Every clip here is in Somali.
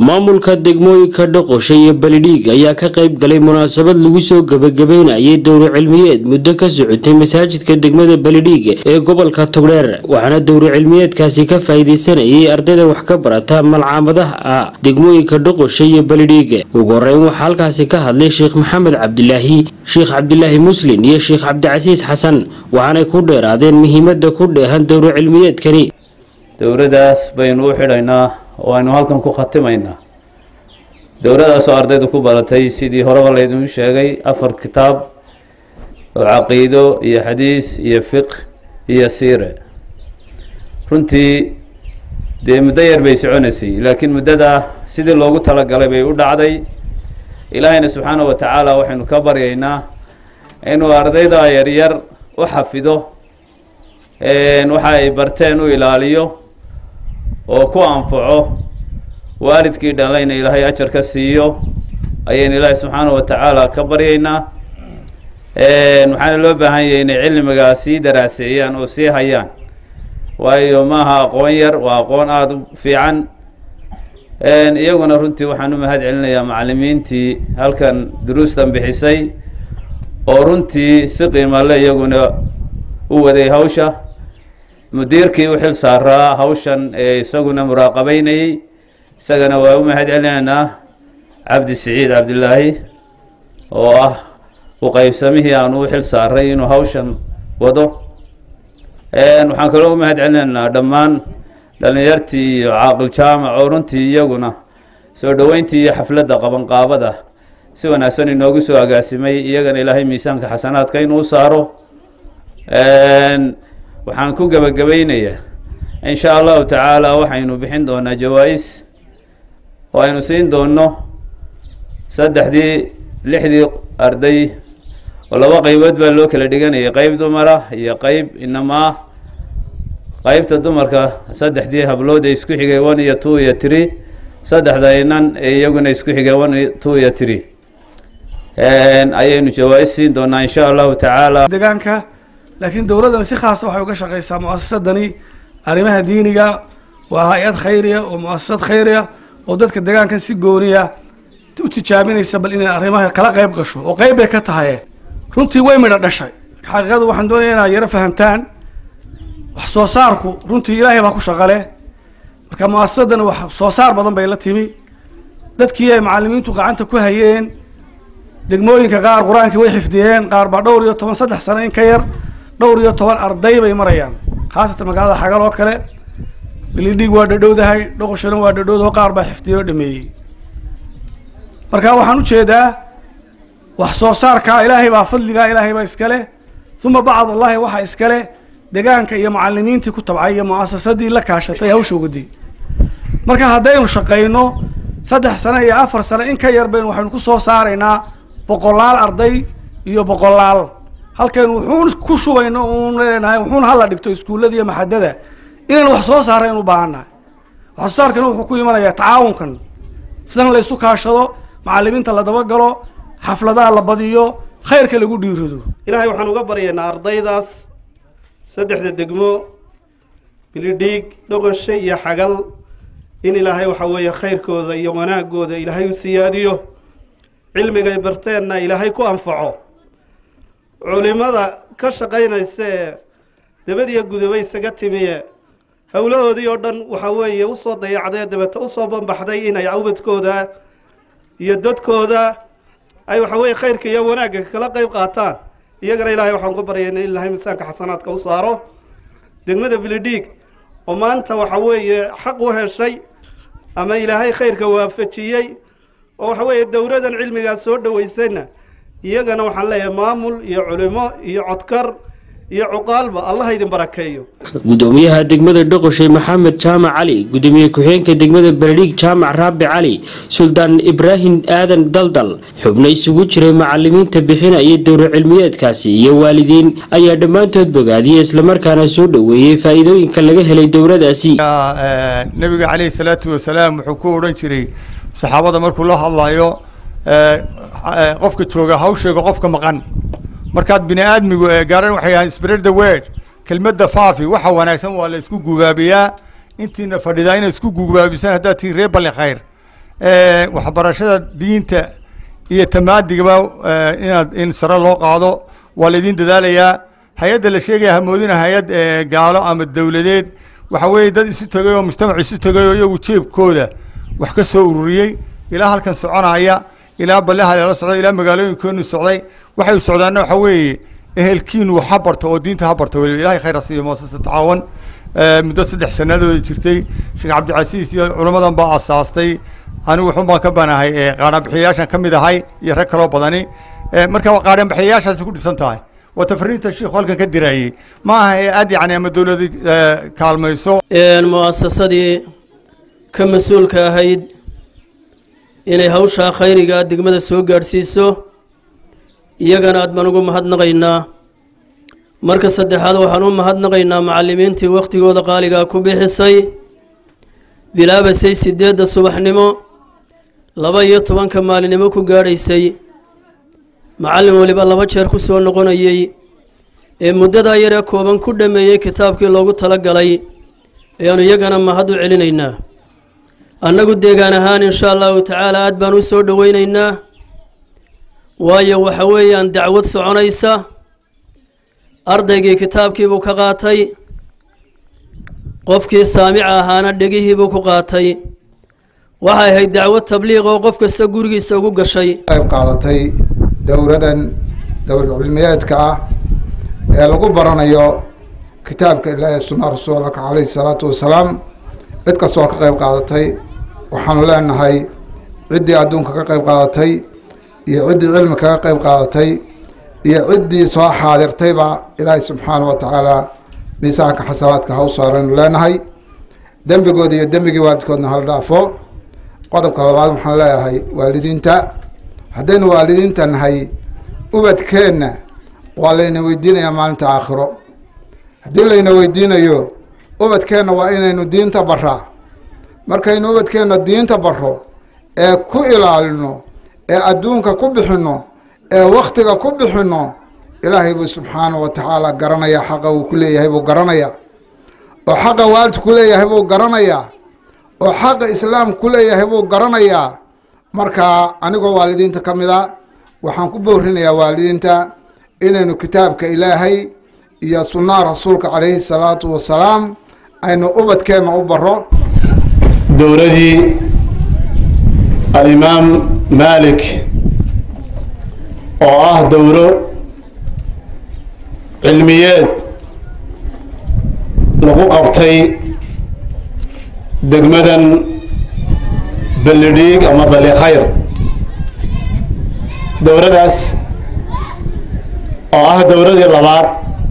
maamulka degmooyinka dhoqosha iyo balidhiig ayaa ka qayb galay munaasabad lagu soo gebagabeynayay dowro cilmiyeed muddo ka socotay masaajidka degmada balidhiig ee gobolka togdheer waxaana dowro cilmiyeedkaasi ka faa'iidaysanayay ardayda wax ka barata malcaamadaha ah degmooyinka dhoqosha iyo balidhiig ugu horeyn waxaa halkaasi ka hadlay sheekh maxamed cabdilaahi sheekh cabdilaahi muslin iyo sheekh cabdicasiis xasan waxaanay ku dheeraadeen muhiimada ku dheehan dowro cilmiyeedkani dowladaas baynu u xidhaynaa oo aynu halkan ku khatimaynaa dowladaasoo ardaydu ku baratay sidii horeba laydinku sheegay afar kitaab oo caqiido iyo xadiis iyo fiq iyo siire runtii dee muddo yar bay soconaysay laakiin muddada sidii loogu talagalay bay u dhacday ilaahayna subxaana wa tacaala waxaynu ka baryaynaa inuu ardayda yaryar u xafido waxa ay barteen u ilaaliyo oo ku anfaco waalidkii dhalayna ilaahay ajar ka siiyo ayaynu ilaahay subxaana wa tacaala ka baryaynaa waxaana loo baahan yahay inay cilmigaa sii daraaseeyaan oo sii hayaan waayo maaha aqoon yar waa aqoon aada u fiican iyaguna runtii waxaan u mahad celinayaa macalimiintii halkan duruustan bixisay oo runtii si qiimale iyaguna u waday hawsha mudiirkii u xil saaraa hawshan ee isaguna muraaqabeynayey isagana waa u mahad celinaynaa cabdi siciid cabdilaahi oo ah uqeybsamihii aan u xil saaray inuu hawshan wado waxaan kaloo u mahad celinaynaa dhammaan dhalinyartii iyo caaqil jaamac oo runtii iyaguna soo dhoweyntii iyo xafladda qabanqaabada si wanaagsan inoogu soo agaasimay iyagana ilaahay miisaanka xasanaadka inuu saaro waxaan ku gebagabaynayaa in sha allahu tacaala waxaynu bixin doonaa jawaa-is oo aynu siin doono saddexdii lixdii arday oo laba qeybood baa loo kala dhiganayay qeyb dumara iyo qeyb inamaa qeybta dumarka saddexdii hablood ee isku xigay one iyo two iyo tree saddexda inan ee iyaguna isku xigay one two iyo tree ayaynu jawaa-is siin doonaa in sha allahu tacaala deegaanka laakiin dowladdani si khaasa waxay uga shaqeysaa muasasadani arrimaha diiniga waa hay-ad khayriya oo muasasad khayriya oo dadka deegaankan si gooniya u tijaabinaysa bal inay arrimaha kala qeyb gasho oo qeyb bay ka tahay runtii way midho dhashay xaqiiqadu waxaan doonaya inaad yaro fahamtaan wax soo saarku runtii ilaahay baa ku shaqale marka muasasadani wax soo saar badan bay la timi dadkii ay macalimiintu gacanta ku hayeen degmooyinka qaar qur-aankii way xifdiyeen qaar baa dhowr iyo toban saddex sano in ka yar dhowr iyo toban arday bay marayaan khaasatan magaalada xagal oo kale bilidhig waa dhadhowdahay dhoqoshana waa dhadhowdaho qaar baa xifdiyey oo dhameeyey marka waxaan ujeedaa wax soo saarka ilaahay baa fadligaa ilaahay baa iskale uma bacd allahi waxaa iskale degaanka iyo macalimiintii ku tabcay iyo muasasadii la kaashatay hawsha ugadi marka haddaynu shaqayno saddex sano iyo afar sano in ka yar baynu waxaynu ku soo saaraynaa boqolaal arday iyo boqolaal halkaynu wuxuun ku shubayno uun leenahay wuxuun hala dhigto iskuullada iyo maxadada inaynu wax soo saarayn u baahannahay wax soo saarkana wuxuu ku imanayaa tacaawunkan sidan la isu kaashado macalimiinta la dabagalo xafladaha la badiyo khayrka lagu dhiirado ilaahay waxaan uga baryaynaa ardaydaas saddexda degmo bilidhiig dhoqoshe iyo xagal in ilaahay waxa weeye khayrkooda iyo wanaagooda ilaahay u siyaadiyo cilmigay barteenna ilaahay ku anfaco culimada ka shaqaynaysa ee dabadiyo gudaba isaga timiye howlahoodii oo dhan waxa weeye usoo dayacdee dabeeta usoo banbaxday inay awbadkooda iyo dadkooda ay waxa weye khayrka iyo wanaagga kala qeyb qaataan iyagana ilaahay waxaan ku baryayna in ilaahay miisaanka xasanaadka u saaro degmada bilidhiig oo maanta waxa weeye xaq u heshay ama ilaahay khayrka waafajiyey oo waxa weeye dowladan cilmigaas soo dhaweysayna iyagana waxaan leeyahay maamul iyo culimo iyo codkar iyo cuqaalba allah idin barakeeyo gudoomiyaha degmada dhoqoshay maxamed jaamac cali gudoomiye ku-xigeenka degmada baladhiig jaamac raabi cali suldaan ibraahim aadan daldal xubno isugu jiray macalimiinta bixinaya dowro cilmiyeedkaasi iyo waalidiin ayaa dhammaantood bogaadiyey islamarkaana soo dhoweeyey faa-iidooyinka laga helay dowladaasi nabiga caleyhi salaatu wasalaam wuxuu ku odhan jiray saxaabada markuu la hadlayo qofka jooga hawsheega qofka maqan markaad bini aadmigu garan waxay ahaan spread the word kelmadda faafi waxa wanaagsan waa la isku gubaabiyaa intiina fadhidaa inay isku gubaabisaan haddaad tiin reer balli khayr waxbarashada diinta iyo tamaadigaba inaad in sare loo qaado waa laydin dadaalayaa hay-adda la sheegaya hamoodina hay-ad gaalo ama dowladeed waxa weeye dad isu tegay oo mujtamac isu tegay oo iyagu jeebkooda wax ka soo ururiyey ilaa halkan soconaya ilaa balleha lala socday ilaa magaalooyinkoonu socday waxay socdaanna waxa weeye ehelkiinu ha barto oo diinta ha barto weliba ilahay khayr ha siiyo muasasa tacaawan muddo saddex sanadooda jirtay sheekh cabdicasiis iyo culamadan baa asaastay anigu wuxun baan ka banahay qaadhanbixiyayaashan ka mid ahay iyo rag kaloo badani marka qaadhanbixiyayaashaasi ku dhisan tahay waa tafriinta shiikhu halkan ka diraayey ma aha ee aad yacni ama dowladi kaalmayso mu'asasadii ka mas-uulka ahayd inay hawshaa khayriga degmada soo gaadhsiiso iyagana aad baan ugu mahadnaqaynaa marka saddexaad waxaan u mahadnaqaynaa macallimiintii wakhtigooda qaaligaa ku bixisay bilaabasay siddeedda subaxnimo laba iyo tobanka maalinimo ku gaadhaysay macallin weliba laba jeer ku soo noqonayey ee muddadaa yaree kooban ku dhammeeyey kitaabkii loogu tala galay ayaanu iyagana mahad u celinaynaa annagu deegaan ahaan insha allahu tacaala aad baan u soo dhoweynaynaa waayo waxa weeyaan dacwad soconaysa ardaygii kitaabkiibuu ka qaatay qofkii saamica ahaana dhegihiibuu ku qaatay waxay ahayd dacwad tabliiq oo qof kasta gurigiisa ugu gashay qayb qaadatay dowladan dowlad cilmiyeedka ah ee lagu baranayo kitaabka ilaahi sunna rasuulka caleyhi salaatu wasalaam cid kastoo ka qayb qaadatay waxaanu leenahay ciddii adduunka ka qayb qaadatay iyo ciddii cilmi kaga qayb qaadatay iyo ciddii soo xaadirtayba ilaahay subxaana wa tacaala miisaanka xasanaadka ha u saaraynu leenahay dembigooda iyo dembigii waalidkoodna hala dhaafo qodobka labaad waxaan leeyahay waalidiinta haddaynu waalidiinta nahay ubadkeenna waa layna weydiinayaa maalinta aakhiro haddii layna weydiinayo ubadkeenna waa inaynu diinta baraa markaynu ubadkeenna diinta baro ee ku ilaalino ee adduunka ku bixinno ee wakhtiga ku bixinno ilaahay buu subxaana wa tacaala garanayaa xaqa uu ku leeyahay buu garanayaa oo xaqa waalidku ku leeyahay buu garanayaa oo xaqa islaam ku leeyahay buu garanayaa marka anigoo waalidiinta ka mid a waxaan ku boorinayaa waalidiinta inaynu kitaabka ilaahay iyo sunnaha rasuulka calayhi salaatu wasalaam aynu ubadkeenna u baro dowladii alimaam maalik oo ah dowlo cilmiyeed lagu qabtay degmadan ballidhiig ama balli khayr dowladaas oo ah dowladii labaad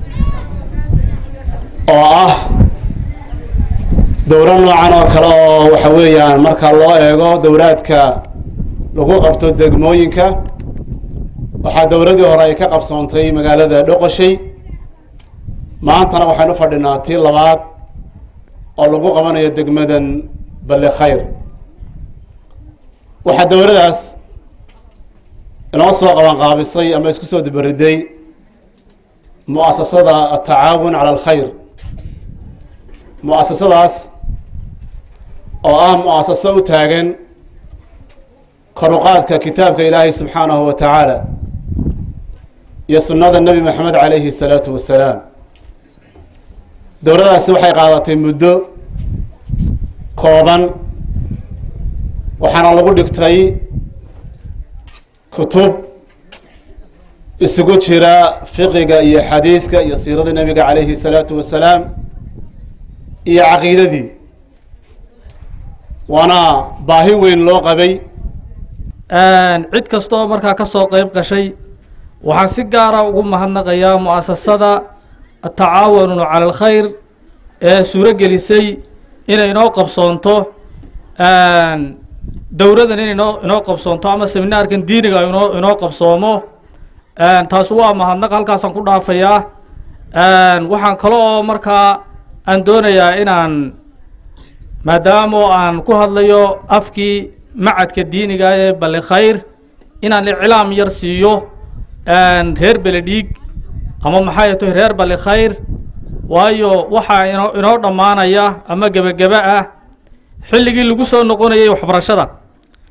oo ah dowlo noocan oo kale oo waxa weeyaan marka loo eego dowlaadka lagu qabto degmooyinka waxaa dowladii hore ay ka qabsoontay magaalada dhoqoshay maantana waxaynu fadhinaa tii labaad oo lagu qabanayo degmadan balli khayr waxaa dowladaas inoo soo qabanqaabisay ama isku soo dibariday mu'asasada atacaawun cala alkhayr mu'asasadaas oo ah mu'asaso u taagan koruqaadka kitaabka ilaahay subxaanahu wa tacaala iyo sunnada nebi maxamed calayhi salaatu wasalaam dowladaasi waxay qaadatay muddo kooban waxaana lagu dhigtay kutub isugu jira fiqiga iyo xadiidka iyo siirada nebiga calayhi salaatu wasalaam iyo caqiidadii waana baahi weyn loo qabay cid kastooo markaa ka soo qeyb gashay waxaan si gaara ugu mahadnaqayaa mu'asasada atacaawanu cala alkhayr ee suuro gelisay inay inoo qabsoonto dowladan in inoo inoo qabsoonto ama seminaarkan diiniga inoo inoo qabsoomo taas waa mahadnaq halkaasaan ku dhaafayaa waxaan kale oo markaa aan doonayaa inaan maadaamo aan ku hadlayo afkii macadka diiniga ee balli khayr inaan iclaam yar siiyo reer beledhiig ama maxay tahay reer balli khayr waayo waxaa inoo inoo dhammaanaya ama gebageba ah xilligii lagu soo noqonayay waxbarashada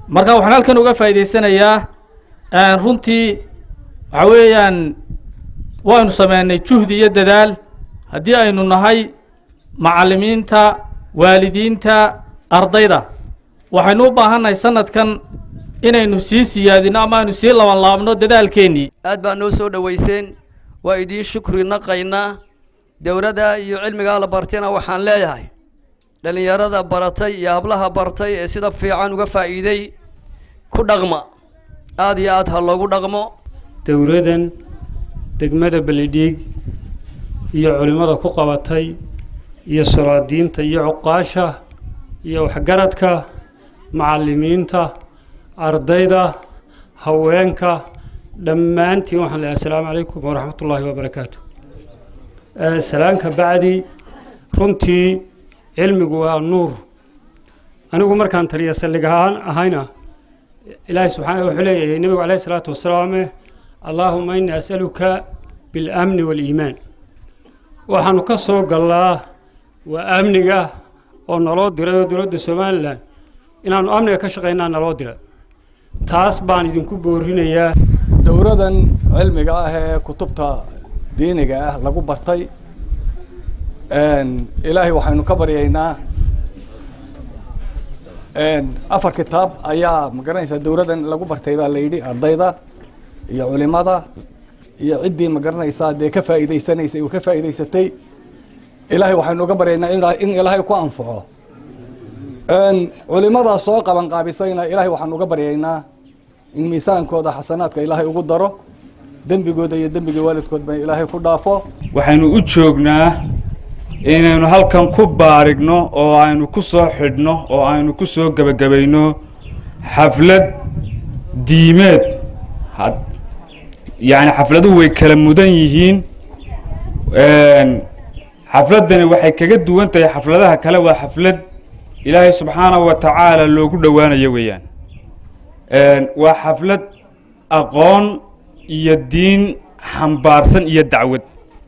marka waxaan halkan uga faa'iidaysanayaa runtii waxa weeyaan waynu sameynay juhdi iyo dadaal haddii aynu nahay macallimiinta waalidiinta ardayda waxaynu u baahannahay sanadkan inaynu sii siyaadino ama aynu sii labanlaabno dadaalkeennii aad baa noo soo dhoweyseen waa idiin shukri naqaynaa dowladda iyo cilmigaa la bartayna waxaan leeyahay dhallinyarada baratay iyo hablaha bartay ee sida fiican uga faa'iiday ku dhaqma aad iyo aad ha loogu dhaqmo dowladan degmada beledhiig iyo culimmada ku qabatay iyo solaadiinta iyo cuqaasha iyo waxgaradka macallimiinta ardayda haweenka dhammaantiin waxaan leeyahay assalaamu calaykum waraxmat ullaahi wabarakaatu salaanka bacdi runtii cilmigu waa nuur anigu markaan taliya saldhig ahaan ahayna ilaahay subxaana wuxuu leeyahay nebigu calayhi salaatu wasalaame allaahuma innii as'aluka biاlamni waaliimaan waxaanu ka soo gallaa waa amniga oo naloo diray oo dowladda somalilan inaanu amniga ka shaqaynaa naloo dira taas baan idinku boorinayaa dowladan cilmiga ah ee kutubta diiniga ah lagu bartay ilaahay waxaynu ka baryaynaa afar kitaab ayaa magaranaysaa dowladan lagu bartay baa la yidhi ardayda iyo culimada iyo ciddii magaranaysaa dee ka faa'iidaysanaysay uu ka faa'iidaysatay ilaahay waxaynu uga baryaynaa in ilaahay ku anfaco culimadaa soo qaban qaabisayna ilaahay waxaanu uga baryaynaa in miisaankooda xasanaadka ilaahay ugu daro dembigooda iyo dembiga waalidkoodba ilaahay ku dhaafo waxaynu u joognaa inaynu halkan ku baarigno oo aynu ku soo xidhno oo aynu ku soo gebagabayno xaflad diimeed yacni xafladuhu way kala mudan yihiin xafladdani waxay kaga duwan tahay xafladaha kale waa xaflad ilaahay subxaanahu wa tacaala loogu dhowaanayo weeyaan waa xaflad aqoon iyo diin xambaarsan iyo dacwad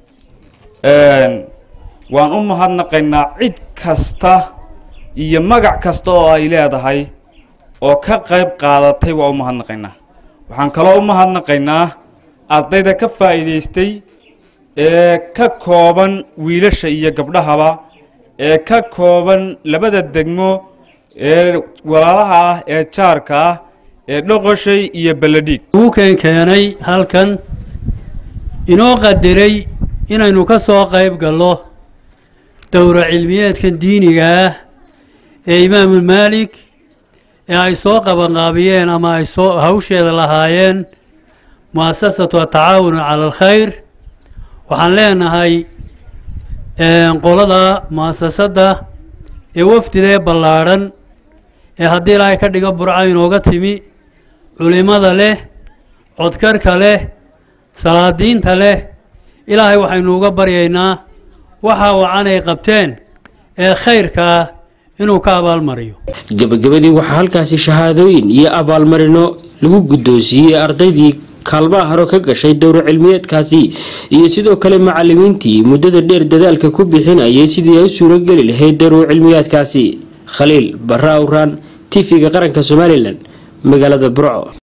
waan u mahadnaqaynaa cid kasta iyo magac kasta oo ay leedahay oo ka qayb qaadatay waa u mahadnaqaynaa waxaan kaloo u mahadnaqaynaa ardayda ka faa'iidaystay ee ka kooban wiilasha iyo gabdhahaba ee ka kooban labada degmo ee walaalaha ah ee jaarka ah ee dhoqoshay iyo beledhiig ugu keenkeenay halkan inoo qadiray inaynu ka soo qayb gallo dowro cilmiyeedkan diiniga ah ee imaamu maalik ee ay soo qabanqaabiyeen ama ay soo hawsheeda lahaayeen mu'asasatu atacaawun cala alkhayr waxaan leenahay qolada mu'asasadda ee wafdidee ballaadhan ee haddii ilaahay ka dhigo burca inooga timi culimada leh codkarka leh salaadiinta leh ilaahay waxaynu uga baryaynaa waxa wacan ay qabteen ee khayrka ah inuu ka abaalmariyo gebagabadii waxaa halkaasi shahaadooyin iyo abaalmarino lagu guddoonsiiyey ardaydii kaalmaha haro ka gashay dowro cilmiyeedkaasi iyo sidoo kale macallimiintii muddada dheer dadaalka ku bixinayay sidii ay u suurogeli lahayd dowro cilmiyeedkaasi khaliil barra awraan tv-ga qaranka somalilan magaalada burco